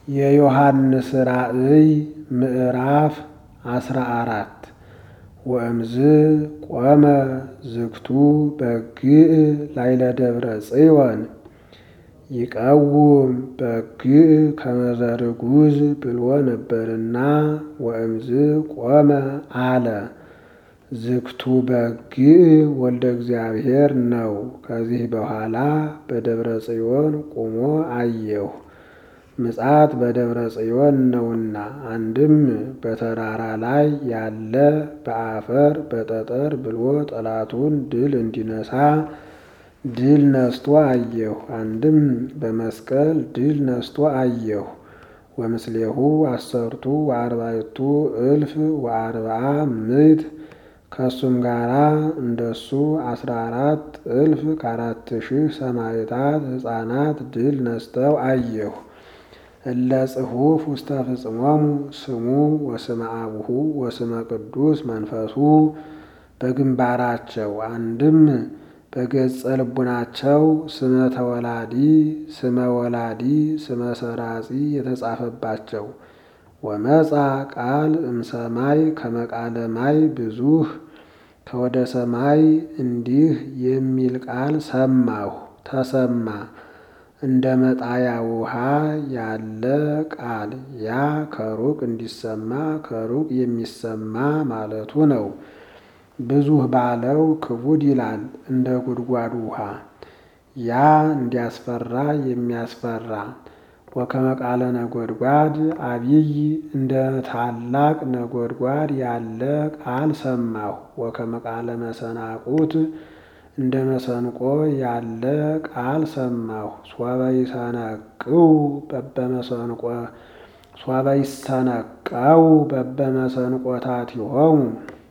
የዮሐንስ ራእይ ምዕራፍ አስራ አራት ወእምዝ ቆመ ዝግቱ በግዕ ላይለ ደብረ ጽዮን ይቀውም በግዕ ከመዘርጉዝ ብሎ ነበርና ወእምዝ ቆመ አለ። ዝግቱ በግዕ ወልደ እግዚአብሔር ነው። ከዚህ በኋላ በደብረ ጽዮን ቆሞ አየሁ። ምጽአት በደብረ ጽዮን ነውና፣ አንድም በተራራ ላይ ያለ በአፈር በጠጠር ብሎ ጠላቱን ድል እንዲነሳ ድል ነስቶ አየሁ። አንድም በመስቀል ድል ነስቶ አየሁ። ወምስሌሁ አሰርቱ ወአርባዕቱ እልፍ ወአርብዓ ምዕት ከእሱም ጋራ እንደሱ አስራ አራት እልፍ ከአራት ሺህ ሰማዕታት ሕፃናት ድል ነስተው አየሁ። እለ ጽሑፍ ውስተ ፍጽሞሙ ስሙ ወስመ አቡሁ ወስመ ቅዱስ መንፈሱ በግንባራቸው አንድም በገጸ ልቡናቸው ስመ ተወላዲ ስመ ወላዲ ስመ ሰራጺ የተጻፈባቸው ወመጻ ቃል እምሰማይ ከመቃለ ማይ ብዙህ ከወደ ሰማይ እንዲህ የሚል ቃል ሰማሁ ተሰማ እንደ መጣያ ውሃ ያለ ቃል ያ ከሩቅ እንዲሰማ ከሩቅ የሚሰማ ማለቱ ነው። ብዙህ ባለው ክቡድ ይላል እንደ ጉድጓድ ውሃ ያ እንዲያስፈራ የሚያስፈራ ወከመ ቃለ ነጎድጓድ አብይ እንደ ታላቅ ነጎድጓድ ያለ ቃል ሰማሁ። ወከመ ቃለ መሰናቁት እንደ መሰንቆ ያለ ቃል ሰማሁ። ሶበ ይሰነቅው በበመሰንቆ ሶበ ይሰነቀው በበመሰንቆታቲሆሙ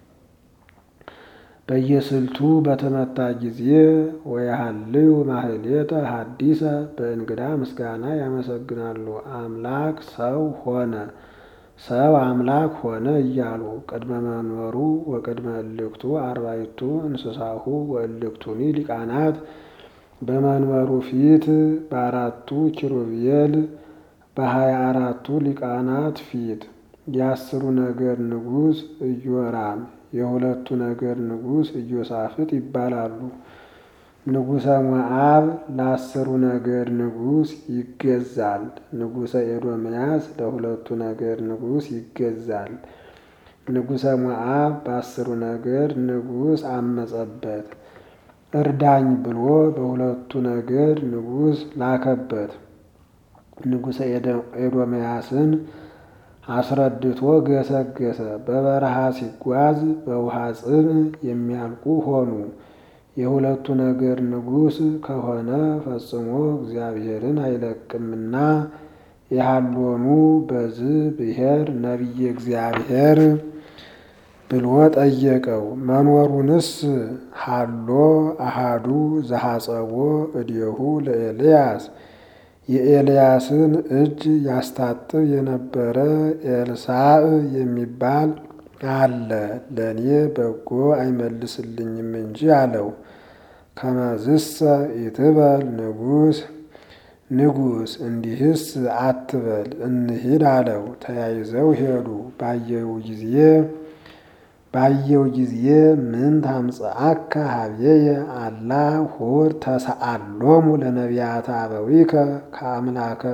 በየስልቱ በተመታ ጊዜ ወያሃልዩ ማህሌተ ሐዲሰ በእንግዳ ምስጋና ያመሰግናሉ። አምላክ ሰው ሆነ ሰው አምላክ ሆነ እያሉ ቅድመ መንበሩ ወቅድመ እልክቱ አርባዕቱ እንስሳሁ ወእልክቱኒ ሊቃናት በመንበሩ ፊት በአራቱ ኪሩቤል በሀያ አራቱ ሊቃናት ፊት የአስሩ ነገድ ንጉሥ ኢዮራም የሁለቱ ነገድ ንጉሥ ኢዮሳፍጥ ይባላሉ። ንጉሠ ሞዓብ ለአስሩ ነገድ ንጉሥ ይገዛል። ንጉሠ ኤዶምያስ ለሁለቱ ነገድ ንጉሥ ይገዛል። ንጉሠ ሞዓብ በአስሩ ነገድ ንጉሥ አመጸበት። እርዳኝ ብሎ በሁለቱ ነገድ ንጉሥ ላከበት። ንጉሠ ኤዶምያስን አስረድቶ ገሰገሰ። በበረሃ ሲጓዝ በውሃ ጽም የሚያልቁ ሆኑ። የሁለቱ ነገድ ንጉሥ ከሆነ ፈጽሞ እግዚአብሔርን አይለቅምና የሃሎኑ በዝ ብሔር ነቢየ እግዚአብሔር ብሎ ጠየቀው። መኖሩንስ ሃሎ አሃዱ ዘሐጸቦ እዴሁ ለኤልያስ የኤልያስን እጅ ያስታጥብ የነበረ ኤልሳዕ የሚባል አለ፣ ለእኔ በጎ አይመልስልኝም እንጂ አለው። ከመዝሰ ይትበል ንጉሥ ንጉሥ እንዲህስ አትበል እንሂድ አለው። ተያይዘው ሄዱ። ባየው ጊዜ ባየው ጊዜ ምን ታምጽአከ ሀቤየ አላ ሆር ተሰአሎሙ ለነቢያተ አበዊከ ከአምላከ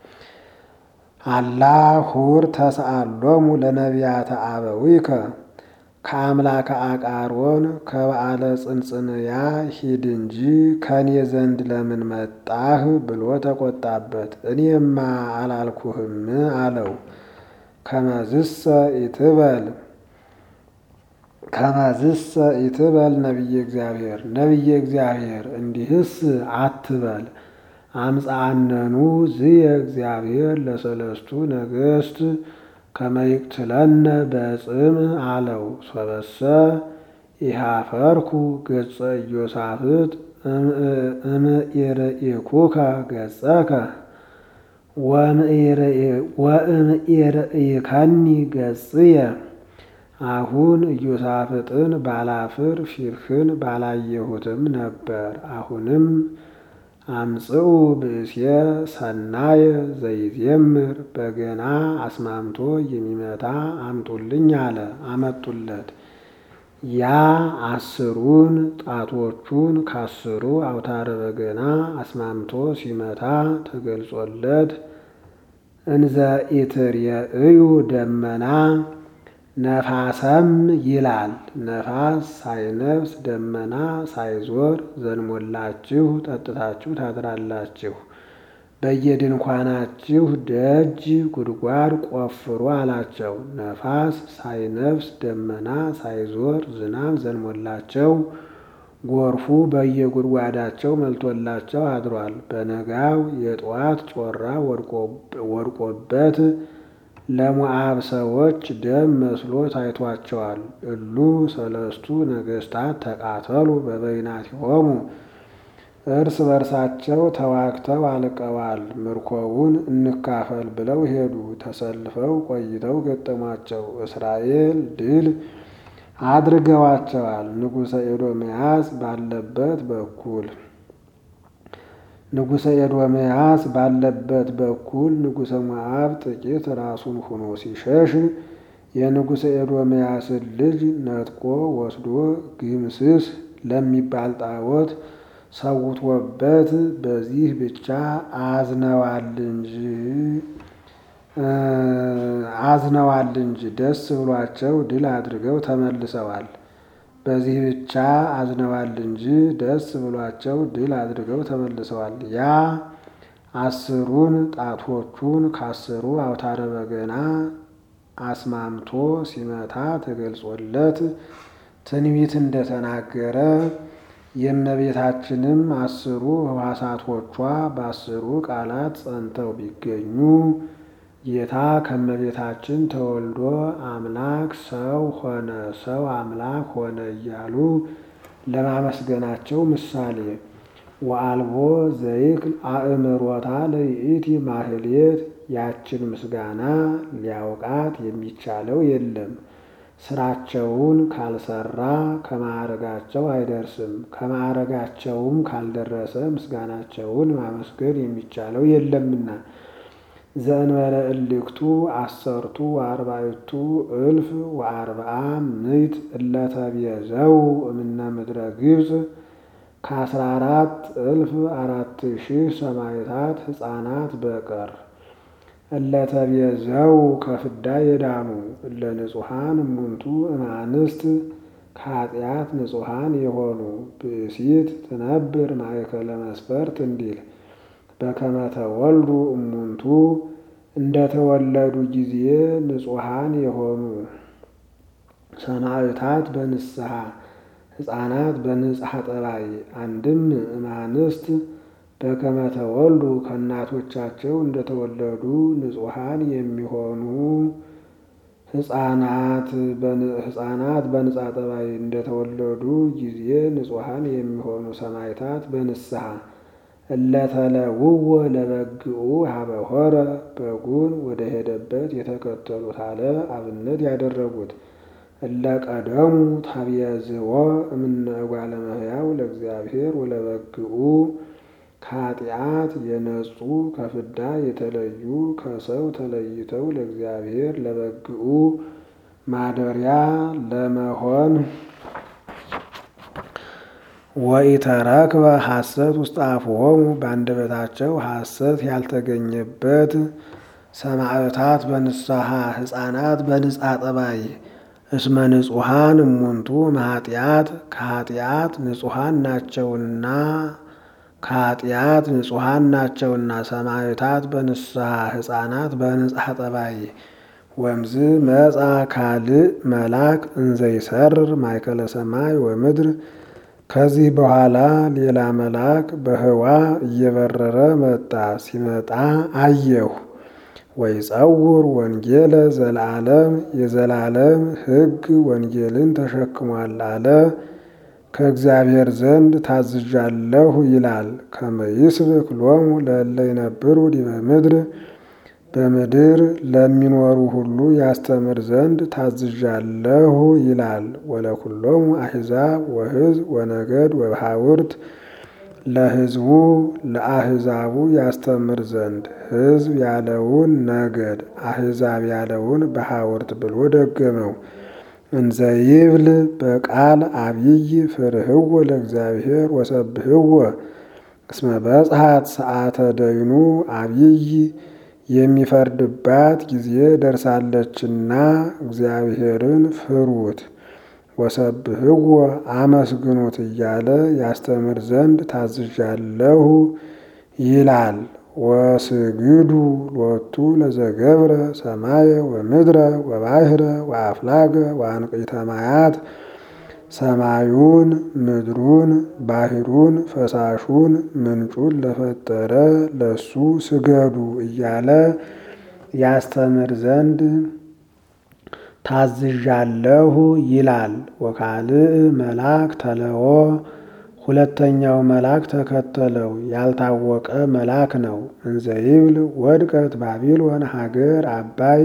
አላ ሁር ተሰአሎሙ ለነቢያተ አበዊከ ከአምላከ አቃሮን ከበዓለ ጽንጽንያ ሂድ እንጂ ከኔ ዘንድ ለምን መጣህ ብሎ ተቆጣበት። እኔማ አላልኩህም አለው። ከመዝሰ ኢትበል ከመዝሰ ኢትበል ነቢየ እግዚአብሔር ነቢየ እግዚአብሔር እንዲህስ አትበል አምፃአነኑ ዝየ እግዚአብሔር ለሰለስቱ ነገሥት ከመይቅትለነ በጽም አለው። ሶበሰ ኢሃፈርኩ ገጸ ኢዮሳፍጥ እምኢርኢኩከ ገጸከ ወእምኢርኢከኒ ገጽየ አሁን ኢዮሳፍጥን ባላፍር ፊትህን ባላየሁትም ነበር። አሁንም አምጽኡ ብእሴ ሰናየ ዘይዜምር በገና አስማምቶ የሚመታ አምጡልኝ አለ። አመጡለት። ያ አስሩን ጣቶቹን ካስሩ አውታረ በገና አስማምቶ ሲመታ ተገልጾለት እንዘ ኢትርእዩ ደመና ነፋሰም ይላል። ነፋስ ሳይነፍስ ደመና ሳይዞር ዘንሞላችሁ ጠጥታችሁ ታድራላችሁ። በየድንኳናችሁ ደጅ ጉድጓድ ቆፍሩ አላቸው። ነፋስ ሳይነፍስ ደመና ሳይዞር ዝናብ ዘንሞላቸው ጎርፉ በየጉድጓዳቸው መልቶላቸው አድሯል። በነጋው የጠዋት ጮራ ወድቆበት ለሞዓብ ሰዎች ደም መስሎ ታይቷቸዋል። እሉ ሰለስቱ ነገሥታት ተቃተሉ በበይናቲሆሙ እርስ በርሳቸው ተዋግተው አልቀዋል። ምርኮውን እንካፈል ብለው ሄዱ። ተሰልፈው ቆይተው ገጠሟቸው። እስራኤል ድል አድርገዋቸዋል። ንጉሠ ኤዶምያስ ባለበት በኩል ንጉሠ ኤዶምያስ ባለበት በኩል ንጉሠ ሞዓብ ጥቂት ራሱን ሆኖ ሲሸሽ የንጉሠ ኤዶምያስን ልጅ ነጥቆ ወስዶ ግምስስ ለሚባል ጣዖት ሰውቶበት በዚህ ብቻ አዝነዋል እንጂ አዝነዋል እንጂ ደስ ብሏቸው ድል አድርገው ተመልሰዋል። በዚህ ብቻ አዝነዋል እንጂ ደስ ብሏቸው ድል አድርገው ተመልሰዋል። ያ አስሩን ጣቶቹን ካስሩ አውታረ በገና አስማምቶ ሲመታ ተገልጾለት ትንቢት እንደተናገረ የእመቤታችንም አስሩ ሕዋሳቶቿ በአስሩ ቃላት ጸንተው ቢገኙ ጌታ ከእመቤታችን ተወልዶ አምላክ ሰው ሆነ፣ ሰው አምላክ ሆነ እያሉ ለማመስገናቸው ምሳሌ ወአልቦ ዘይክል አእምሮታ ለይእቲ ማህሌት ያችን ምስጋና ሊያውቃት የሚቻለው የለም። ስራቸውን ካልሰራ ከማዕረጋቸው አይደርስም። ከማዕረጋቸውም ካልደረሰ ምስጋናቸውን ማመስገን የሚቻለው የለምና ዘእንበለ እልክቱ አሰርቱ ወአርባዕቱ እልፍ ወአርብዓ ምዕት እለተቤዘው እምነ ምድረ ግብፅ ከአስራ አራት እልፍ አራት ሺህ ሰማዕታት ሕፃናት በቀር እለተቤዘው ከፍዳ የዳኑ እለ ንጹሐን እሙንቱ እማንስት ከኃጢአት ንጹሐን የሆኑ ብእሲት ትነብር ማእከለ መስፈርት እንዲል በከመ ተወልዱ እሙንቱ እንደተወለዱ ጊዜ ንጹሐን የሆኑ ሰማዕታት በንስሐ ሕፃናት በንጽሐ ጠባይ አንድም እማንስት በከመ ተወልዱ ከእናቶቻቸው እንደተወለዱ ንጹሐን የሚሆኑ ሕፃናት በንጻ ጠባይ እንደተወለዱ ጊዜ ንጹሐን የሚሆኑ ሰማዕታት በንስሐ እለተለውወ ለበግኡ ሀበሆረ በጉን ወደ ሄደበት የተከተሉት አለ አብነት ያደረጉት እለቀደሙ ታብየዝዎ እምነ እጓለ እመሕያው ለእግዚአብሔር ወለበግኡ ከኃጢአት የነጹ ከፍዳ የተለዩ ከሰው ተለይተው ለእግዚአብሔር ለበግኡ ማደሪያ ለመሆን ወኢተረክበ ሐሰት ውስጥ አፍሆሙ በአንደበታቸው ሐሰት ያልተገኘበት ሰማዕታት በንስሐ ሕፃናት በንጻ ጠባይ እስመ ንጹሐን እሙንቱ ማኃጢአት ከኃጢአት ንጹሐን ናቸውና ከኃጢአት ንጹሐን ናቸውና ሰማዕታት በንስሐ ሕፃናት በንጽሐ ጠባይ ወምዝ መጻ ካልእ መልአክ እንዘይሰርር ማእከለ ሰማይ ወምድር ከዚህ በኋላ ሌላ መልአክ በህዋ እየበረረ መጣ። ሲመጣ አየሁ። ወይጸውር ወንጌለ ዘለዓለም የዘላለም ሕግ ወንጌልን ተሸክሟል አለ። ከእግዚአብሔር ዘንድ ታዝዣለሁ ይላል። ከመ ይስብክ ሎሙ ለእለ ይነብሩ ዲበ ምድር በምድር ለሚኖሩ ሁሉ ያስተምር ዘንድ ታዝዣለሁ ይላል። ወለኩሎሙ አሕዛብ ወሕዝብ ወነገድ ወበሃውርት ለሕዝቡ ለአሕዛቡ ያስተምር ዘንድ ሕዝብ ያለውን ነገድ አሕዛብ ያለውን በሐውርት ብሎ ደገመው። እንዘ ይብል በቃል አብይ ፍርህዎ ለእግዚአብሔር ወሰብህዎ እስመ በጽሐት ሰዓተ ደይኑ አብይ የሚፈርድባት ጊዜ ደርሳለችና እግዚአብሔርን ፍሩት ወሰብህዎ አመስግኑት እያለ ያስተምር ዘንድ ታዝዣለሁ ይላል። ወስግዱ ሎቱ ለዘገብረ ሰማየ ወምድረ ወባሕረ ወአፍላገ ወአንቅዕተ ማያት ሰማዩን ምድሩን ባሕሩን ፈሳሹን ምንጩን ለፈጠረ ለሱ ስገዱ እያለ ያስተምር ዘንድ ታዝዣለሁ ይላል። ወካልእ መልአክ ተለዎ ሁለተኛው መልአክ ተከተለው፣ ያልታወቀ መልአክ ነው። እንዘ ይብል ወድቀት ባቢሎን ሀገር አባይ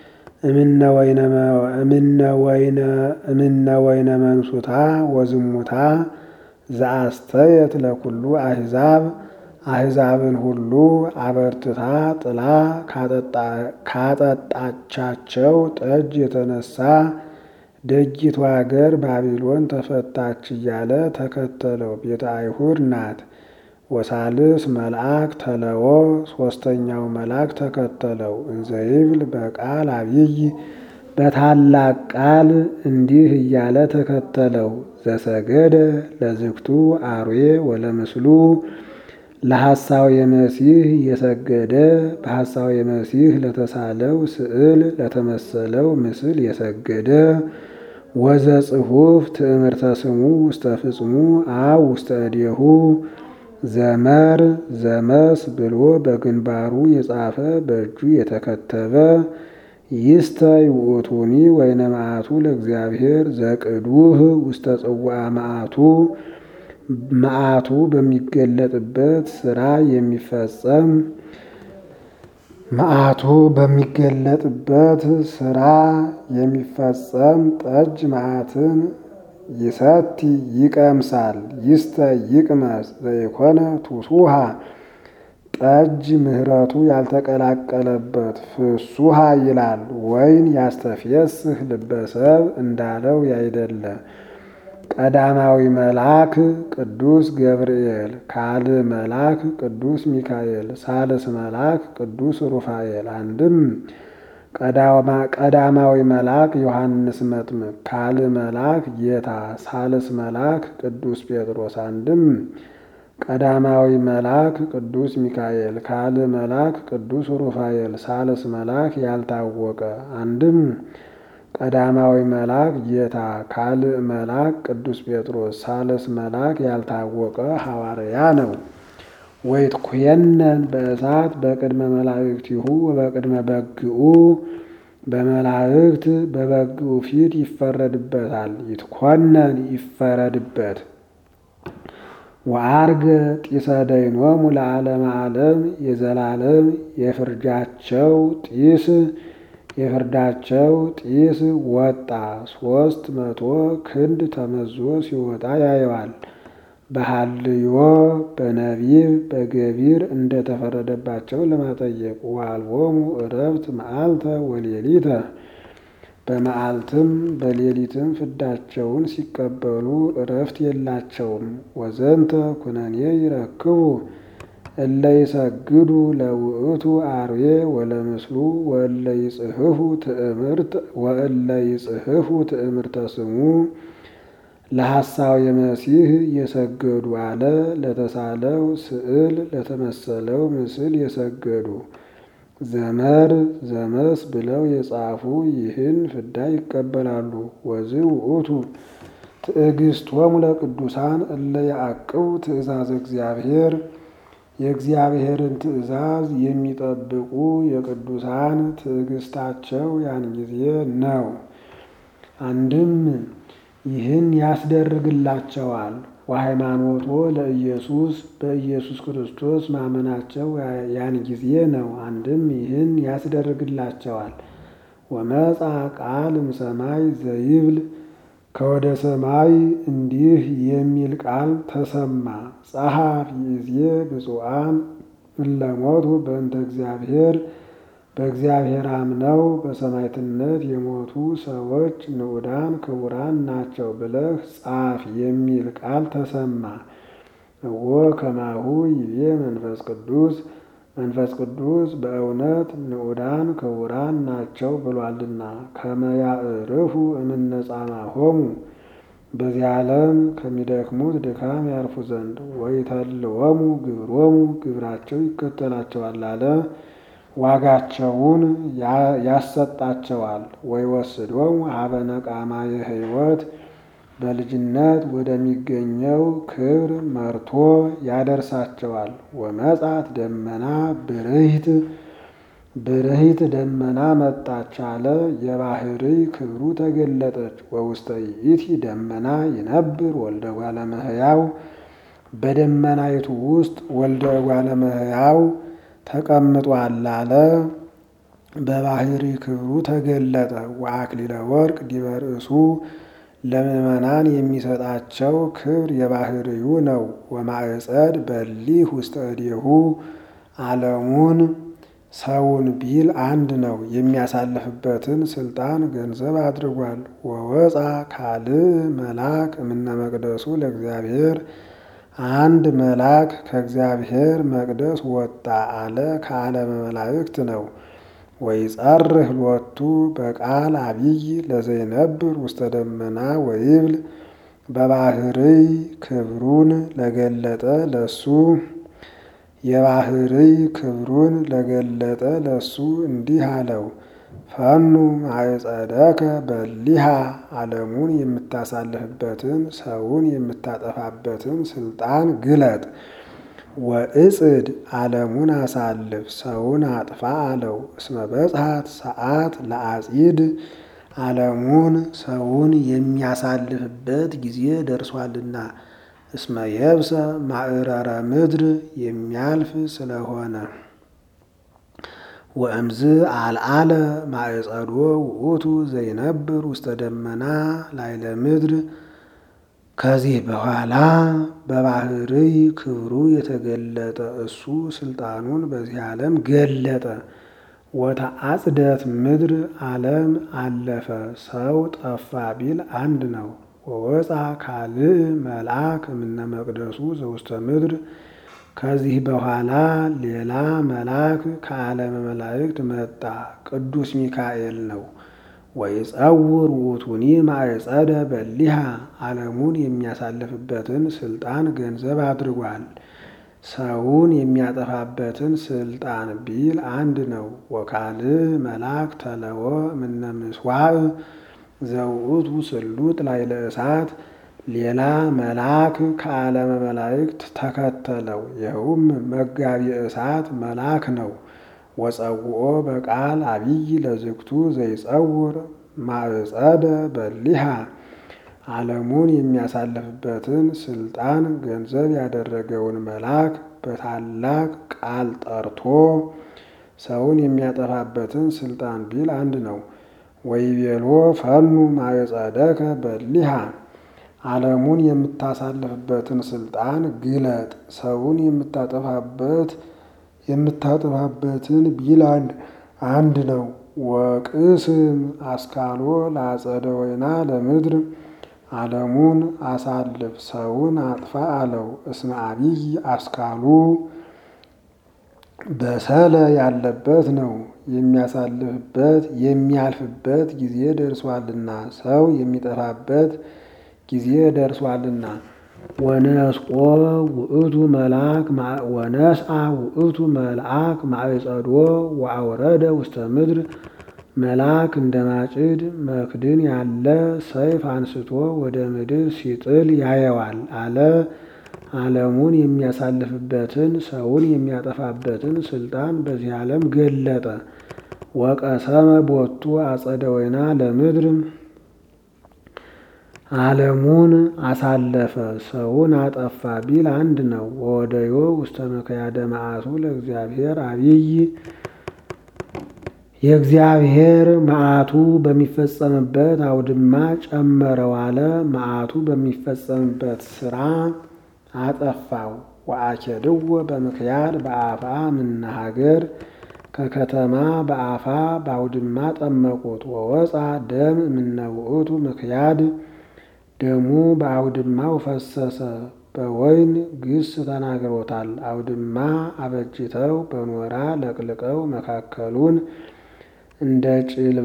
እምነ ወይነ መንሱታ ወዝሙታ ዘአስተየት ለኩሉ አሕዛብ አሕዛብን ሁሉ አበርትታ ጥላ ካጠጣቻቸው ጠጅ የተነሳ ደጊቱ አገር ባቢሎን ተፈታች እያለ ተከተለው። ቤተ አይሁድ ናት። ወሳልስ መልአክ ተለዎ ሦስተኛው መልአክ ተከተለው። እንዘ ይብል በቃል አብይ በታላቅ ቃል እንዲህ እያለ ተከተለው። ዘሰገደ ለዝግቱ አርዌ ወለምስሉ ለሐሳው የመሲህ የሰገደ በሐሳው የመሲህ ለተሳለው ስዕል ለተመሰለው ምስል የሰገደ ወዘ ጽሑፍ ትእምርተ ስሙ ውስተ ፍጽሙ አብ ውስተ እዴሁ ዘመር ዘመስ ብሎ በግንባሩ የጻፈ በእጁ የተከተበ ይስተ ይውእቱኒ ወይነ መዓቱ ለእግዚአብሔር ዘቅዱህ ውስተ ጽዋዐ መዓቱ መዓቱ በሚገለጥበት ስራ የሚፈጸም መዓቱ በሚገለጥበት ስራ የሚፈጸም ጠጅ መዓትን ይሰቲ ይቀምሳል። ይስተ ይቅመስ ዘይኮነ ቱሱሃ ጠጅ ምሕረቱ ያልተቀላቀለበት ፍሱሃ ይላል። ወይን ያስተፍየስህ ልበሰብ እንዳለው ያይደለ ቀዳማዊ መልአክ ቅዱስ ገብርኤል፣ ካልዕ መልአክ ቅዱስ ሚካኤል፣ ሳልስ መልአክ ቅዱስ ሩፋኤል። አንድም ቀዳማዊ መልአክ ዮሐንስ መጥምቅ፣ ካልዕ መልአክ ጌታ፣ ሳልስ መልአክ ቅዱስ ጴጥሮስ። አንድም ቀዳማዊ መልአክ ቅዱስ ሚካኤል፣ ካልዕ መልአክ ቅዱስ ሩፋኤል፣ ሳልስ መልአክ ያልታወቀ። አንድም ቀዳማዊ መልአክ ጌታ፣ ካልዕ መልአክ ቅዱስ ጴጥሮስ፣ ሳልስ መልአክ ያልታወቀ ሐዋርያ ነው። ወይትኩየነን በእሳት በቅድመ መላእክቲሁ ወበቅድመ በግኡ በመላእክት በበግኡ ፊት ይፈረድበታል። ይትኮነን ይፈረድበት። ወአርገ ጢሰ ደይኖሙ ለዓለመ ዓለም የዘላለም የፍርጃቸው ጢስ የፍርዳቸው ጢስ ወጣ። ሶስት መቶ ክንድ ተመዞ ሲወጣ ያየዋል። በሐልዮ በነቢብ በገቢር እንደተፈረደባቸው ለማጠየቅ ወአልቦሙ ዕረፍት መዓልተ ወሌሊተ በመዓልትም በሌሊትም ፍዳቸውን ሲቀበሉ ዕረፍት የላቸውም። ወዘንተ ኩነኔ ይረክቡ እለ ይሰግዱ ለውእቱ አርዌ ወለምስሉ ወእለ ይጽሕፉ ትእምርት ወእለ ይጽሕፉ ትእምርተ ስሙ ለሐሳው የመሲህ የሰገዱ አለ። ለተሳለው ስዕል ለተመሰለው ምስል የሰገዱ ዘመር ዘመስ ብለው የጻፉ ይህን ፍዳ ይቀበላሉ። ወዝ ውእቱ ትዕግስቶሙ ለቅዱሳን እለ ያዕቅቡ ትእዛዝ እግዚአብሔር የእግዚአብሔርን ትእዛዝ የሚጠብቁ የቅዱሳን ትዕግስታቸው ያን ጊዜ ነው። አንድም ይህን ያስደርግላቸዋል። ወሃይማኖቶ ለኢየሱስ በኢየሱስ ክርስቶስ ማመናቸው ያን ጊዜ ነው። አንድም ይህን ያስደርግላቸዋል። ወመጻ ቃል እምሰማይ ዘይብል ከወደ ሰማይ እንዲህ የሚል ቃል ተሰማ። ጸሐፍ ይእዜ ብፁዓን እለሞቱ በእንተ እግዚአብሔር በእግዚአብሔር አምነው በሰማዕትነት የሞቱ ሰዎች ንዑዳን ክቡራን ናቸው ብለህ ጻፍ የሚል ቃል ተሰማ። እወ ከማሁ ይቤ መንፈስ ቅዱስ መንፈስ ቅዱስ በእውነት ንዑዳን ክቡራን ናቸው ብሏልና ከመያዕርፉ እምነጻማሆሙ በዚህ ዓለም ከሚደክሙት ድካም ያርፉ ዘንድ ወይተልወሙ ግብሮሙ ግብራቸው ይከተላቸዋል አለ። ዋጋቸውን ያሰጣቸዋል። ወይወስዶሙ ሀበ ነቃማየ ሕይወት በልጅነት ወደሚገኘው ክብር መርቶ ያደርሳቸዋል። ወመጻት ደመና ብርሂት ብርሂት ደመና መጣች አለ። የባህሪ ክብሩ ተገለጠች። ወውስተ ይእቲ ደመና ይነብር ወልደ እጓለ እመሕያው በደመናይቱ ውስጥ ወልደ እጓለ እመሕያው ተቀምጧል አለ። በባህሪ ክብሩ ተገለጠ። ወአክሊለ ወርቅ ዲበ ርእሱ ለምእመናን የሚሰጣቸው ክብር የባህርዩ ነው። ወማዕጸድ በሊህ ውስተ እዴሁ ዓለሙን ሰውን ቢል አንድ ነው። የሚያሳልፍበትን ስልጣን ገንዘብ አድርጓል። ወወፃ ካልእ መልአክ እምነ መቅደሱ ለእግዚአብሔር አንድ መልአክ ከእግዚአብሔር መቅደስ ወጣ አለ። ከዓለመ መላእክት ነው። ወይጸርህ ሎቱ በቃል አቢይ ለዘይነብር ውስተ ደመና ወይብል በባህርይ ክብሩን ለገለጠ ለሱ የባህርይ ክብሩን ለገለጠ ለሱ እንዲህ አለው። ፈኑ ማዕጸደከ በሊሃ ዓለሙን የምታሳልፍበትን ሰውን የምታጠፋበትን ስልጣን ግለጥ። ወእጽድ ዓለሙን አሳልፍ ሰውን አጥፋ አለው። እስመ በጽሐት ሰዓት ለአጺድ ዓለሙን ሰውን የሚያሳልፍበት ጊዜ ደርሷልና። እስመ የብሰ ማዕረረ ምድር የሚያልፍ ስለሆነ ወእምዝ አልዓለ ማዕጸዶ ውእቱ ዘይነብር ውስተ ደመና ላይለ ምድር ከዚህ በኋላ በባህርይ ክብሩ የተገለጠ እሱ ስልጣኑን በዚህ ዓለም ገለጠ። ወተአጽደት ምድር ዓለም አለፈ ሰው ጠፋ ቢል አንድ ነው። ወወፃ ካልእ መልአክ እምነ መቅደሱ ዘውስተ ምድር ከዚህ በኋላ ሌላ መልአክ ከዓለመ መላእክት መጣ፣ ቅዱስ ሚካኤል ነው። ወይጸውር ውእቱኒ ማዕጸደ በሊሃ ዓለሙን የሚያሳልፍበትን ስልጣን ገንዘብ አድርጓል። ሰውን የሚያጠፋበትን ስልጣን ቢል አንድ ነው። ወካልእ መልአክ ተለወ እምነ ምሥዋዕ ዘውእቱ ስሉጥ ላዕለ እሳት ሌላ መልአክ ከዓለመ መላእክት ተከተለው፣ ይኸውም መጋቢ እሳት መልአክ ነው። ወጸውኦ በቃል አቢይ ለዝግቱ ዘይጸውር ማዕጸደ በሊሃ ዓለሙን የሚያሳልፍበትን ስልጣን ገንዘብ ያደረገውን መልአክ በታላቅ ቃል ጠርቶ ሰውን የሚያጠፋበትን ስልጣን ቢል አንድ ነው። ወይቤሎ ፈኑ ማዕጸደከ በሊሃ ዓለሙን የምታሳልፍበትን ስልጣን ግለጥ፣ ሰውን የምታጠፋበት የምታጠፋበትን ቢል አንድ ነው። ወቅስም አስካሎ ለአጸደ ወይና ለምድር ዓለሙን አሳልፍ ሰውን አጥፋ አለው። እስመ አቢይ አስካሉ በሰለ ያለበት ነው። የሚያሳልፍበት የሚያልፍበት ጊዜ ደርሷልና ሰው የሚጠፋበት ጊዜ ደርሷልና። ወነስቆ ውእቱ መልአክ ወነስአ ውእቱ መልአክ ማዕጸዶ ወአውረደ ውስተ ምድር መልአክ እንደ ማጭድ መክድን ያለ ሰይፍ አንስቶ ወደ ምድር ሲጥል ያየዋል አለ። ዓለሙን የሚያሳልፍበትን ሰውን የሚያጠፋበትን ስልጣን በዚህ ዓለም ገለጠ። ወቀሰመ ቦቱ አጸደ ወይና ለምድር ዓለሙን አሳለፈ ሰውን አጠፋ ቢል አንድ ነው። ወወደዮ ውስተ መከያደ መዓቱ ለእግዚአብሔር አብይ የእግዚአብሔር መዓቱ በሚፈጸምበት አውድማ ጨመረው አለ። መዓቱ በሚፈጸምበት ስራ አጠፋው። ወአኬድዎ በምክያድ በአፋ ምነ ሀገር ከከተማ በአፋ በአውድማ ጠመቁት። ወወፃ ደም እምነ ውእቱ ምክያድ ደሙ በአውድማው ፈሰሰ። በወይን ግስ ተናግሮታል። አውድማ አበጅተው በኖራ ለቅልቀው መካከሉን እንደ ጭልባ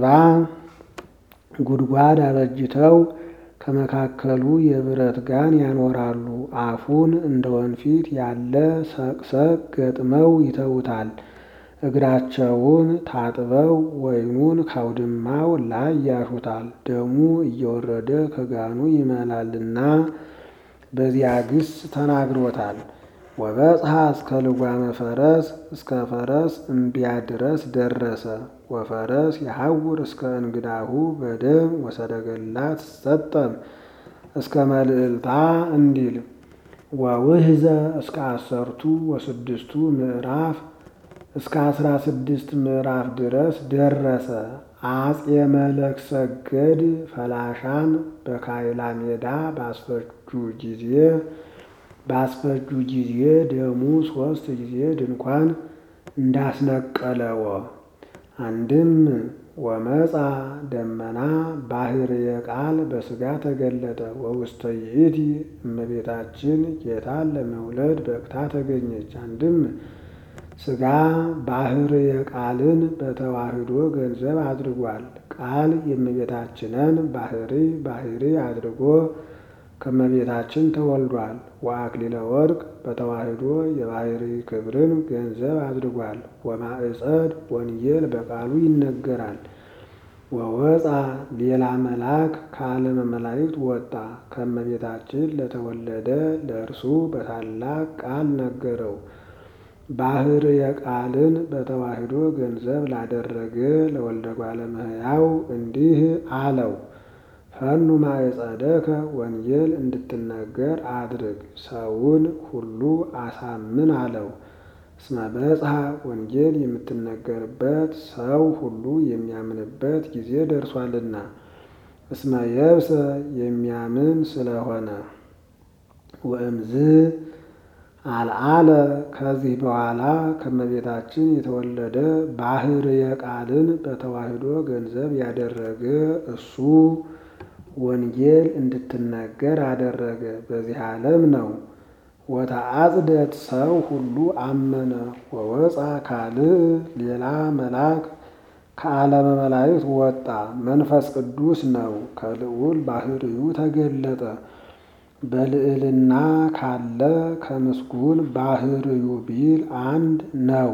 ጉድጓድ አበጅተው ከመካከሉ የብረት ጋን ያኖራሉ። አፉን እንደ ወንፊት ያለ ሰቅሰቅ ገጥመው ይተውታል። እግራቸውን ታጥበው ወይኑን ካውድማው ላይ ያሹታል። ደሙ እየወረደ ከጋኑ ይመላልና በዚያ ግስ ተናግሮታል። ወበጽሐ እስከ ልጓመ ፈረስ እስከ ፈረስ እምቢያ ድረስ ደረሰ። ወፈረስ የሐውር እስከ እንግዳሁ በደም ወሰረገላት ሰጠም እስከ መልዕልታ እንዲል ወውህዘ እስከ አሰርቱ ወስድስቱ ምዕራፍ እስከ አስራ ስድስት ምዕራፍ ድረስ ደረሰ። አጼ መለክ ሰገድ ፈላሻን በካይላ ሜዳ ባስፈጁ ጊዜ ባስፈጁ ጊዜ ደሙ ሶስት ጊዜ ድንኳን እንዳስነቀለወ አንድም ወመፃ ደመና ባህርየ ቃል በስጋ ተገለጠ። ወውስተ ይእቲ እመቤታችን ጌታን ለመውለድ በቅታ ተገኘች። አንድም ስጋ ባህርየ ቃልን በተዋህዶ ገንዘብ አድርጓል። ቃል የእመቤታችንን ባህሪ ባህሪ አድርጎ ከእመቤታችን ተወልዷል። ወአክሊለ ወርቅ በተዋህዶ የባህሪ ክብርን ገንዘብ አድርጓል። ወማዕፀድ ወንጌል በቃሉ ይነገራል። ወወፃ ሌላ መልአክ ከዓለመ መላእክት ወጣ። ከእመቤታችን ለተወለደ ለእርሱ በታላቅ ቃል ነገረው። ባህርየ ቃልን በተዋህዶ ገንዘብ ላደረገ ለወልደ እጓለ እመሕያው እንዲህ አለው። ፈኑ ማዕፀደከ ወንጌል እንድትነገር አድርግ፣ ሰውን ሁሉ አሳምን አለው። እስመ በጽሐ ወንጌል የምትነገርበት ሰው ሁሉ የሚያምንበት ጊዜ ደርሷልና፣ እስመ የብሰ የሚያምን ስለሆነ ወእምዝ አልዓለ ከዚህ በኋላ ከእመቤታችን የተወለደ ባህርየ ቃልን በተዋህዶ ገንዘብ ያደረገ እሱ ወንጌል እንድትነገር አደረገ። በዚህ ዓለም ነው። ወተአጽደት ሰው ሁሉ አመነ። ወወፃ ካልእ ሌላ መልአክ ከዓለመ መላእክት ወጣ። መንፈስ ቅዱስ ነው። ከልዑል ባህርዩ ተገለጠ። በልዕልና ካለ ከምስጉን ባህርዩ ቢል አንድ ነው።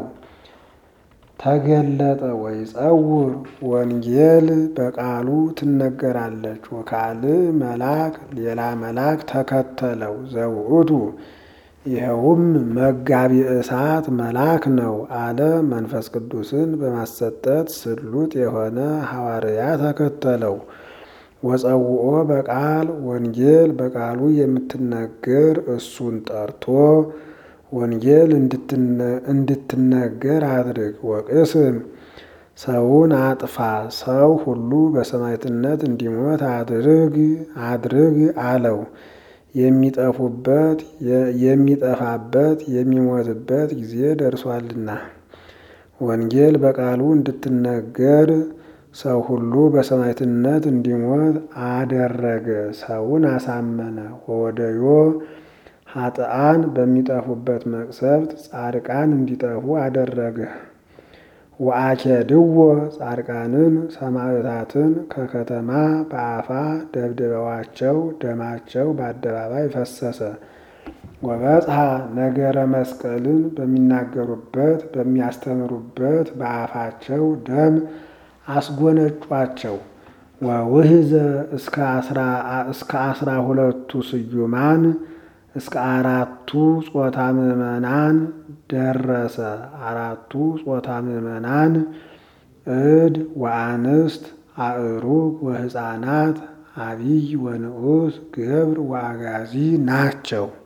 ተገለጠ ወይ ጸውር ወንጌል በቃሉ ትነገራለች። ወካልእ መልአክ ሌላ መልአክ ተከተለው ዘውእቱ ይኸውም መጋቢ እሳት መልአክ ነው አለ። መንፈስ ቅዱስን በማሰጠት ስሉጥ የሆነ ሐዋርያ ተከተለው። ወጸውኦ በቃል ወንጌል በቃሉ የምትነገር እሱን ጠርቶ ወንጌል እንድትነገር አድርግ። ወቅስም ሰውን አጥፋ፣ ሰው ሁሉ በሰማዕትነት እንዲሞት አድርግ አድርግ አለው። የሚጠፉበት የሚጠፋበት የሚሞትበት ጊዜ ደርሷልና ወንጌል በቃሉ እንድትነገር ሰው ሁሉ በሰማዕትነት እንዲሞት አደረገ። ሰውን አሳመነ። ወወደዮ ኃጥአን በሚጠፉበት መቅሰፍት ጻድቃን እንዲጠፉ አደረገ። ወአኬድዎ ጻድቃንን ሰማዕታትን ከከተማ በአፋ ደብድበዋቸው ደማቸው በአደባባይ ፈሰሰ። ወበጽሐ ነገረ መስቀልን በሚናገሩበት በሚያስተምሩበት በአፋቸው ደም አስጎነጯቸው። ወውህዘ እስከ አስራ ሁለቱ ስዩማን እስከ አራቱ ጾታ ምዕመናን ደረሰ። አራቱ ጾታ ምዕመናን እድ ወአንስት አእሩግ ወሕፃናት አቢይ ወንዑስ ገብር ወአጋዚ ናቸው።